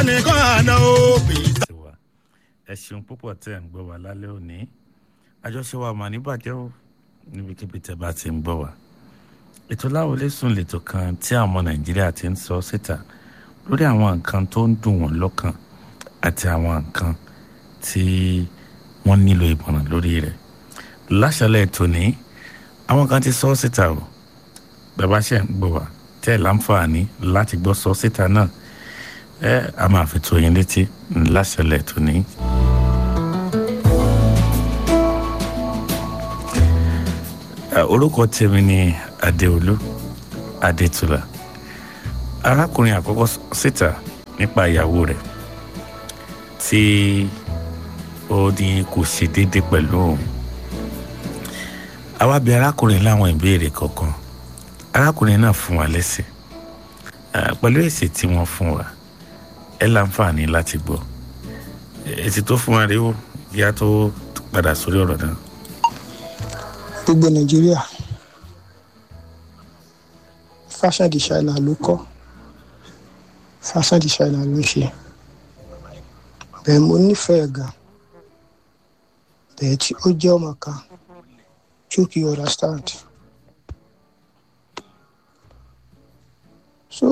nìkan àná o. ti wà ẹ ṣeun púpọ̀ tẹ́ ń gbọ́ wa lálẹ́ òní àjọṣe wa mà ní bàjẹ́ o níbikíbi tẹ́ bá ti ń gbọ́ wa ètò láwọlé sùn lètò kan tí àwọn ọmọ nàìjíríà ti ń sọ síta lórí àwọn nǹkan tó ń dùn wọ́n lọ́kàn àti àwọn nǹkan tí wọ́n nílò ìmọ̀ràn lórí rẹ̀ láṣálẹ̀ tòní àwọn kan ti sọ síta o bàbá ṣe ń gbọ́ wa tẹ́ ẹ̀ láǹfààní láti gbọ́ sọ síta náà ẹ a máa fi tó yín létí láṣálẹ̀ tòní. Ẹ, orúkọ tèmi ni adéolú adétúlà arákùnrin àkọ́kọ́ sọ síta nípa ìyàwó rẹ̀ tí ó ní kò ṣe déédéé pẹ̀lú òun àwa bi arákùnrin láwọn ìbéèrè kọ̀ọ̀kan arákùnrin náà fún wa lẹ́sẹ̀ Ẹ, pẹ̀lú èsì tí wọ́n fún wa ẹ láǹfààní láti gbọ́ èsì tó fún wa rèé o ìyá tó padà sórí ọ̀rọ̀ náà. gbogbo nàìjíríà fashion designer ló kọ́ fashion designer ló ń ṣe bẹ́ẹ̀ mo nífẹ̀ẹ́ gan bẹ́ẹ̀ tí ó jẹ́ ọmọ kan tí ó kì í understand so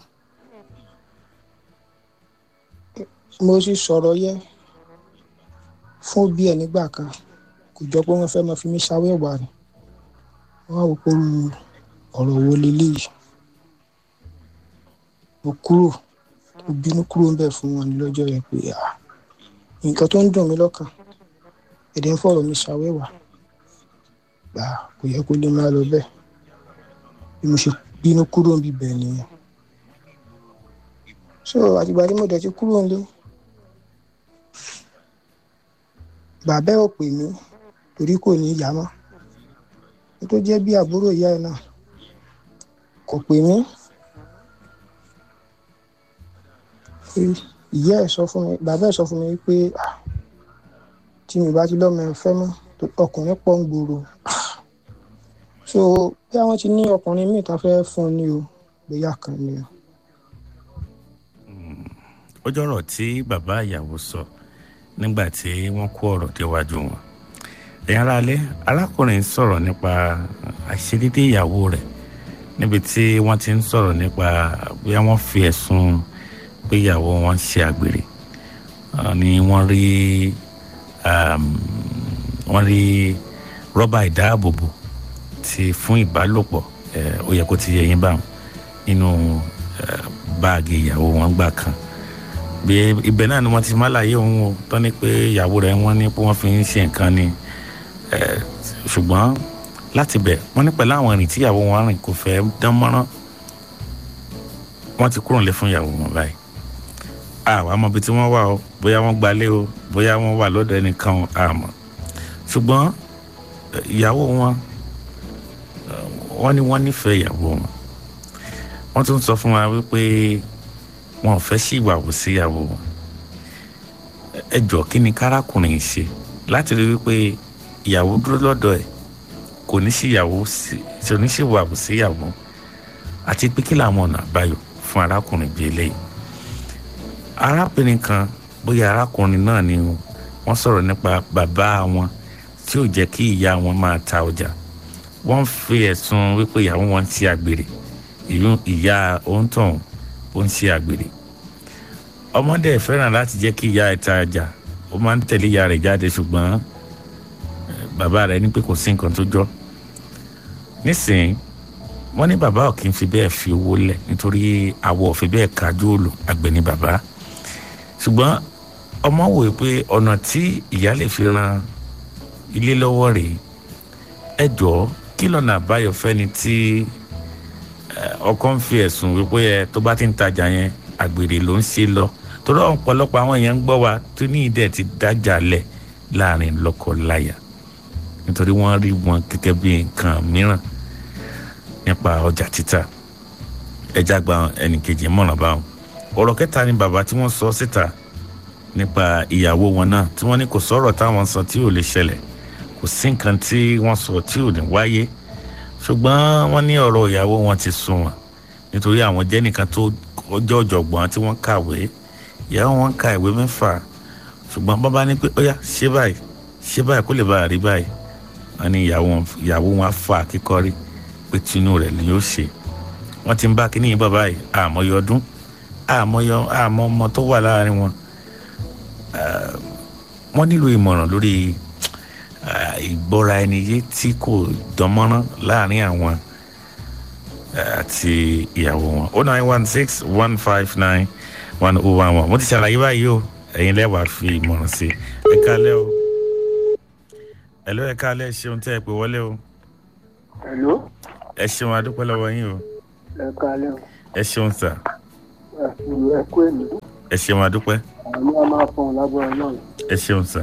mo sì sọ̀rọ̀ yẹ fún bí ẹ̀ nígbà kan kò jọ pé wọ́n fẹ́ máa fi mí ṣàwẹ́wà ni wọ́n á wò pé irú ọ̀rọ̀ wo leléyìí mo kúrò mo bínú kúrò ń bẹ̀ fún wọn ní lọ́jọ́ yẹn pé à nǹkan tó ń dùn mí lọ́kàn èdè ń fọ̀rọ̀ mi ṣàwẹ́wà gbà kò yẹ kó lè máa lọ bẹ́ẹ̀ bí mo ṣe bínú kúrò ń bíbẹ̀ nìyẹn so àtìgbà tí mo dẹ̀ ti kúrò nílé bàbá ẹ̀ ò pè mí torí kò ní ìyá mọ́ ní tó jẹ́ bí àbúrò ìyá ẹ̀ náà kò pè mí pé ìyá ẹ̀ sọ fún mi bàbá ẹ̀ sọ fún mi pé "Ah, tí mi bá ti lọ́mọ ẹ̀ fẹ́ mọ́ tó- ọkùnrin pọ̀ ń gbòòrò so bí àwọn ti ní ọkùnrin míì tán fẹ́ fún un ní o bóyá kan ni o. ó jọ̀rọ̀ tí bàbá ìyàwó sọ nígbà tí wọ́n kó ọ̀rọ̀ déwájú wọn ẹ̀yin ará alẹ́ arákùnrin sọ̀rọ̀ nípa àìṣedédé ìyàwó rẹ̀ níbi tí wọ́n ti ń sọ̀rọ̀ nípa bí wọ́n fi ẹ̀sùn pé ìyàwó wọn ń ṣe àgbèrè Ah, ni wọ́n rí um, wọ́n rí rọ́bà ìdáàbòbò ti fún ìbálòpọ̀ eh, ó yẹ kó ti yẹ yín báwọn nínú eh, báàgì ìyàwó wọn gbà kan bí ibẹ̀ náà ni wọ́n ti má láyé òun o tán ni pé ìyàwó rẹ̀ wọ́n ní pé wọ́n fi ń ṣe nǹkan ni Eh, ṣùgbọ́n láti bẹ̀ wọ́n ní pẹ̀lú àwọn ìrìn tí ìyàwó wọn rìn kò fẹ́ dán mọ́rán wọ́n ti kúrò nílé fún ìyàwó wọn báyìí àwa mọ̀ ibi tí wọ́n wà o bóyá wọ́n gbalé o bóyá wọ́n wà lọ́dọ̀ ẹnìkan o àmọ́ ṣùgbọ́n eh, ìyàwó wọn eh, wọ́n ní wọ́n nífẹ̀ẹ́ ìyàwó wọn wọ́n tún sọ fún wa wípé wọn ò fẹ́ sí ìwàwò sí ìyàwó wọn ẹ jọ kí ni kárákùnrin ṣe láti rí wípé ìyàwó dúró lọ́dọ̀ ẹ̀ kò ní sí ìyàwó sí kò ní sí ìwàwò sí ìyàwó àti pé kí làwọn ọ̀nà àbáyọ fún arákùnrin bíi eléyìí arábìnrin kan bóyá arákùnrin náà ni wọ́n sọ̀rọ̀ nípa bàbá wọn tí ò jẹ́ kí ìyá wọn máa ta ọjà wọ́n fi ẹ̀sùn wípé ìyàwó wọn ń ṣe àgbèrè ìlú ìyá òǹtọ̀hún ó ń ṣe àgbèrè ọmọdé ẹ̀ fẹ́ràn láti jẹ́ kí ìyá ẹ̀ ta ọjà ó máa ń tẹ̀lé ìyá rẹ̀ jáde ṣùgbọ́n eh, bàbá rẹ̀ ní pé kò sí nǹkan tó jọ nísìnyí wọ́n ní bàbá ò kì í fi bẹ́ẹ̀ fi owó lẹ̀ nítorí àwọ̀ ò fi bẹ́ẹ̀ kájú òòlù àgbẹ̀ ní bàbá ṣùgbọ́n ọmọ wò ó pé ọ̀nà tí ìyá lè fi ran ilé lọ́wọ́ rèé ẹ jọ̀ọ́ kí lọ́nà àbáyọ fẹ́ni tí eh, ọkọ ń fi ẹ̀sùn wípé ẹ tó bá ti ń tajà yẹn àgbèrè ló ń ṣe lọ torí ọ̀pọ̀lọpọ̀ àwọn èèyàn ń gbọ́ wa tó ní ìdẹ́ ti dájà lẹ̀ láàrin lọ́kọ-láya nítorí wọ́n rí wọn gẹ́gẹ́ bí nǹkan mìíràn nípa ọjà títà ẹja gba ẹnìkejì mọ̀ràn báwọn ọ̀rọ̀ kẹta ni bàbá tí wọ́n sọ síta nípa ìyàwó wọn náà tí wọ́n ní kò sọ̀rọ̀ táwọn sọ tí ò lè ṣẹlẹ̀ kò sí nǹkan tí wọ́n sọ tí ò ní wáyé ṣùgbọ́n wọ́n ní ọ̀rọ̀ ìyàwó wọn ti sún wọn nítorí àwọn jẹ́ nìkan tó ọjọ́ ọ̀jọ̀gbọ́n tí wọ́n kàwé ìyàwó wọn ka ìwé mẹ́fà ṣùgbọ́n bàbá ní pé ó yá ṣé báyìí ṣé báyìí kó lè bá a rí báyìí wọn ní ìyàwó wọn ìyàwó wọn fà kíkọrí pé tinú rẹ̀ ni yóò ṣe wọn ti ń bá kíní yìí bàbá yìí àmọye ọdún àmọye àmọ ọmọ tó wà láàrin wọn wọn nílò ìmọ̀ràn lórí ìgbọ́ra ẹni yé tí kò dánmọ́rán láàrin àwọn àti ìyàwó wọn oh nine one six one five nine one oh one one mo ti ṣàlàyé báyìí o ẹ̀yin lẹ́wàá fi ìmọ̀ràn sí ẹ kálẹ́ o ẹ̀ló ẹ kálẹ́ ṣeun tẹ́ ẹ pé wọlé o Hello, ẹ ṣeun adúpẹ́ lọ́wọ́ yín o ẹ kálẹ́ o. ẹ ṣeun sà Ẹ kú ẹ kú èmi. ẹ ṣeun adúpẹ́ Àwọn ní a máa fọ̀n lágbára náà. ẹ ṣeun sà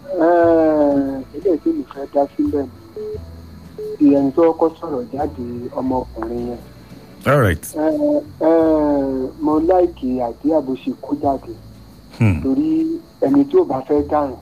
Ilé tí mi fẹ́ dá sílẹ̀ ni. Ti ẹni tó kọ́ sọ̀rọ̀ jáde ọmọkùnrin yẹn. all right Ẹ, ẹ, Mo láìkì àti àbòsí kó jáde. hmm. Torí ẹni tí ó bá fẹ́ dáràn.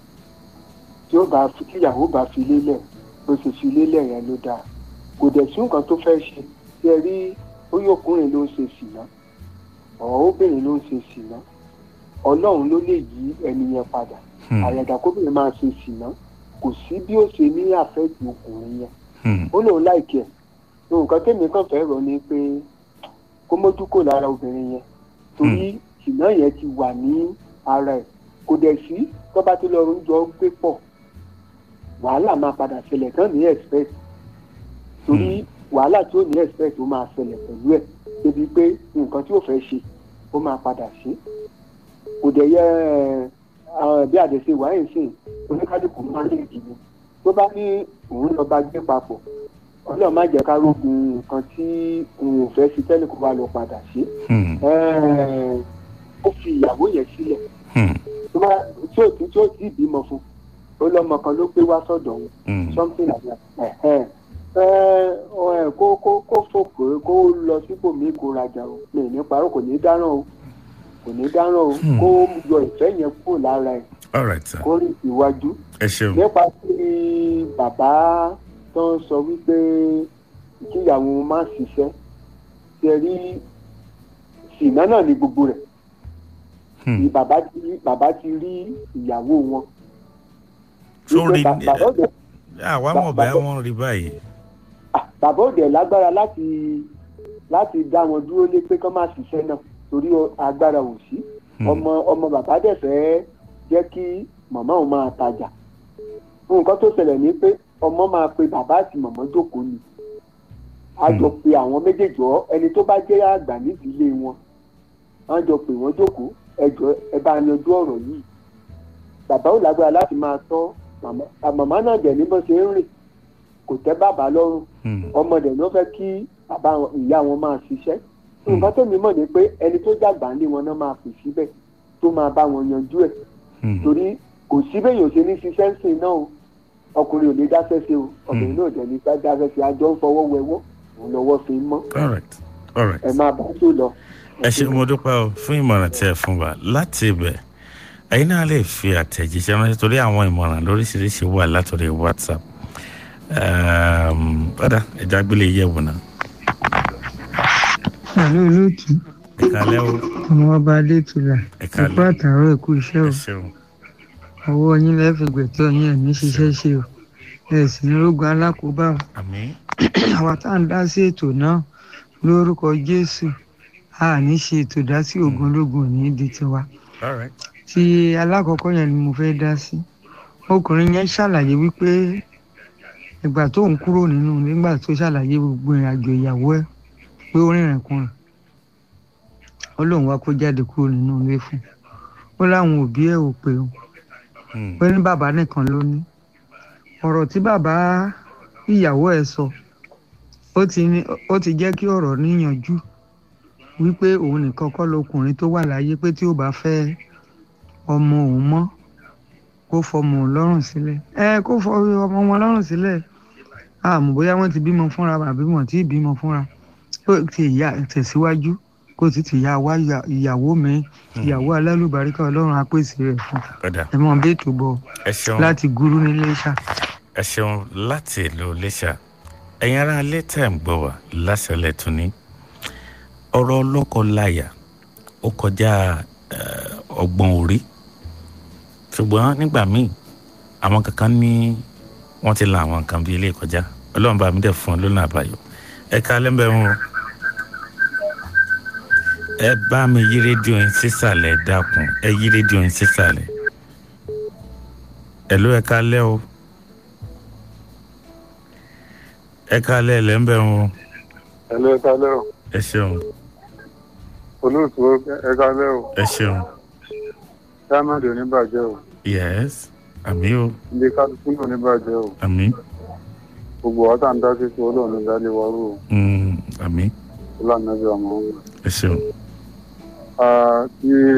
Tí ó bá tí ìyàwó bá fi lélẹ̀ bó ṣe fi lélẹ̀ yẹn ló dáa. Kò dẹ̀ sí nǹkan tó fẹ́ ṣe. Ṣé ẹ rí oyè ọkùnrin ló ń ṣe sìná? Ọ̀ọ́ obìnrin ló ń ṣe sìná? Ọlọ́run ló lè yí ẹni yẹn padà Hmm. àyàdà kóbìnrin máa ṣe ṣìnà kò sí bí ó ṣe ní àfẹ́ẹ̀tì ọkùnrin yẹn Hmm. ó lóun láìkí ẹ̀ nǹkan tèmi kàn fẹ́ rọ ni pé kó mójú kò lára obìnrin yẹn torí ṣìnà yẹn ti wà ní ara ẹ̀ kò dẹ̀ sí tó bá ti lọ oúnjẹ gbé pọ̀ wàhálà máa padà ṣẹlẹ̀ tán ní expect torí wàhálà tí ó ní expect ó máa ṣẹlẹ̀ pẹ̀lú ẹ̀ débi pé nǹkan tí ó fẹ́ ṣe ó máa padà ṣe kò dẹ̀ yẹ ẹ̀ àwọn bí àdèsè wáyé sìn oníkálukú máa ń lè dìbò tó bá ní òun lọ bá gbé papọ̀ ọlọ́run má jẹ́ ká rógun nǹkan tí òun ò fẹ́ sí tẹ́lẹ̀ kó bá lọ padà sí Hmm. ó fi ìyàwó yẹn sílẹ̀ Hmm. tó bá tí ò tí tí ò tí ì bímọ fún ó lọ́mọ kan ló gbé wá sọ́dọ̀ òun Hmm. something like that ẹ̀hẹ́n. ẹ ẹ kó kó kó fòkè kó lọ sípò mí kó rajà o mi ì ní parọ́ kò ní dáràn o kò ní dáràn o Hmm. kó yọ ìfẹ́ yẹn kúrò lára ẹ̀ all right sir kó rìn síwájú ẹ ṣeun nípa tí bàbá tó ń sọ wípé kíyàwó má ṣiṣẹ́ ṣe rí ṣìnà náà ní gbogbo rẹ̀ Hmm. Ni bàbá ti rí bàbá ti rí ìyàwó wọn. sórí Wípé ba- bàbá òde àwa mọ̀ bẹ́ẹ̀ wọ́n rí báyìí ah, bàbá òde lágbára láti láti dá wọn dúró lé pé kán má ṣiṣẹ́ náà torí o- agbára ò sí Hmm. ọmọ ọmọ bàbá dẹ̀ fẹ́ jẹ́ kí màmá òun máa tajà nǹkan tó ṣẹlẹ̀ ní pé ọmọ máa pe bàbá àti màmá jókòó ni a jọ pe àwọn méjèèjì ọ ẹni tó bá jẹ́ àgbà nídìílé wọn a jọ pè wọ́n jókòó ẹ jọ ẹ bá yanjú ọ̀rọ̀ yìí bàbá ò lágbára láti máa tọ́ màmá màmá náà dẹ̀ ní bó ṣe ń rìn kò tẹ́ bàbá lọ́rùn Hmm. ọmọ dẹ̀ ló fẹ́ kí bàbá wọn- ìyá wọn máa ṣiṣẹ́ nǹkan tó mi mọ̀ ni pé ẹni tó dàgbà ní wọn náà máa pè síbẹ̀ tó máa bá wọn yanjú ẹ̀ Hmm. torí kò sí bẹ́yìn òṣè ní ṣiṣẹ́ ń sìn náà o ọkùnrin ò ní dáṣẹ́ ṣe o obìnrin náà ò dẹ̀ ní dáṣẹ́ ṣe àjọ ń fọwọ́ wẹwọ́ òun lọ́wọ́ fi ń mọ́ all right all right ẹ máa bá tó lọ. ẹ ṣe mo dúpẹ́ o fún ìmọ̀ràn tí ẹ fún wa láti ibẹ̀ ẹ̀yin náà lè fi àtẹ̀jíṣẹ́ ránṣẹ́ torí àwọn ìmọ̀ràn lóríṣiríṣi wà látòrí whatsapp Ehm, padà ẹja gbélé yẹ̀wò náà Àlọ́ olóòtú, ẹ kálẹ́ o ọmọ ọba Adétúlà, ẹ ẹ̀kú kálẹ́ àtàárọ̀ ẹ̀kú iṣẹ́ ẹ o. ṣeun Ọwọ́ yín lẹ́fẹ̀ẹ́ gbẹ̀tọ́ yín ẹ̀ ní ṣiṣẹ́ ṣe o. Ẹ sì ní rógun alákòóbá o. àmín Àwa tá à ń dá sí ètò náà lórúkọ Jésù. A ní ṣe ètò dá sí ogun ológun ò ní di tiwa. all right Ti alákọ̀ọ́kọ́ yẹn ni mo fẹ́ dá sí. Ọkùnrin yẹn ṣàlàyé wípé ìgbà tó ń kúrò nínú nígbà tó ṣàlàyé gbogbo ìrìn àjò ìyàwó ẹ̀ pé ó rìnrìn kùnrin ó lóun wá kó jáde kúrò nínú ilé fún un ó láwọn òbí ẹ̀ ò pé o Hmm. pé ní bàbá nìkan ló ní ọ̀rọ̀ tí bàbá ìyàwó ẹ̀ sọ ó ti ní ó ti jẹ́ kí ọ̀rọ̀ níyànjú wípé òun nìkan kọ́ lọkùnrin tó wà láyé pé tí ó bá fẹ́ ọmọ òun mọ́ kó fọmọ òun lọ́rùn sílẹ̀ ẹ kó fọ ọmọ wọn lọ́rùn sílẹ̀ àmọ́ bóyá wọ́n ti bímọ fúnra àbí wọ́n ti bímọ fúnra ó ti yà tẹ̀síwájú kó sì ti yà wá ìyà- ìyàwó mi ìyàwó alálùbáríkà ọlọ́run á pèsè rẹ̀ fún padà ẹ mọ bẹ́ẹ̀ tó bọ̀ ẹ ṣeun láti gúrú nílé ṣá. ẹ ṣeun láti ìlú iléṣà ẹ̀yin ará ilé tẹ̀ ń gbọ́ wá láṣẹlẹ̀ tún ní ọ̀rọ̀ ọlọ́kọ láyà ó kọjá eh, ọgbọ́n orí ṣùgbọ́n nígbà míì àwọn kankan ní wọ́n ti la àwọn nǹkan bíi ilé kọjá ọlọ́run bá mi dẹ̀ fún ọ lónà àbáyọ ẹ ká lẹ́mbẹ̀ẹ́ wọn o ẹ bá mi yí rédíò yín sísàlẹ̀ dákun ẹ yí rédíò yín sísàlẹ̀ ẹ ló ẹ ká lẹ́ o ẹ ká lẹ́ ẹ lẹ́mbẹ̀ẹ́ wọn o Hello, ẹ kálẹ́ o. ẹ ṣeun Olóòtú ẹ kálẹ́ o. ẹ ṣeun Diamond ò ní bàjẹ́ o. yes àmì o Ilé kálukú náà ò ní bàjẹ́ o. àmì Gbogbo wa tá à ń dá sí sí Ọlọ́run ní dálé wa rú o. mm, àmì Ọlọ́run náà bí ọmọ wọn. ẹ ṣeun. Tí